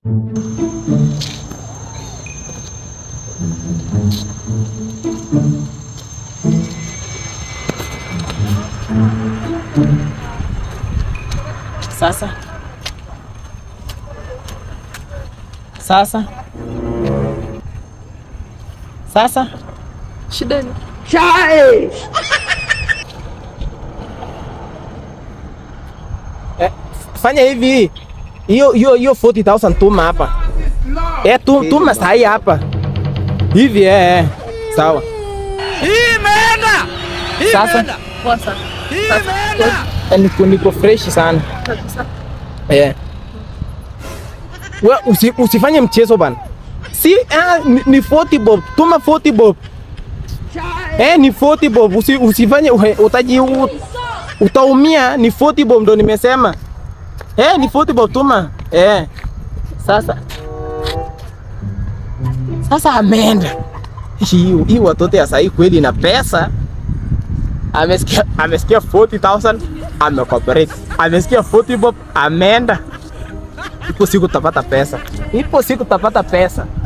Sasa sasa sasa Shida ni eh, fanya hivi hiyo hiyo hiyo 40000 tuma hapa eh, tu, tuma sahi hapa hivi eh, eh. Sawa sasa poa sana. Sasa eh, niko, niko fresh sana kabisa. eh. We, usi, usifanye mchezo bana si ah, ni, ni 40 bob tuma 40 bob eh, ni 40 bob usi, usifanye uhe- utaji u- utaumia ni 40 bob ndo nimesema eh, ni 40 bob tuma eh. Sasa sasa ameenda hii hii watoto ya sahii kweli na pesa amesikia amesikia 40000 amecooperate amesikia 40 bob ameenda ipo siku utapata pesa ipo siku utapata pesa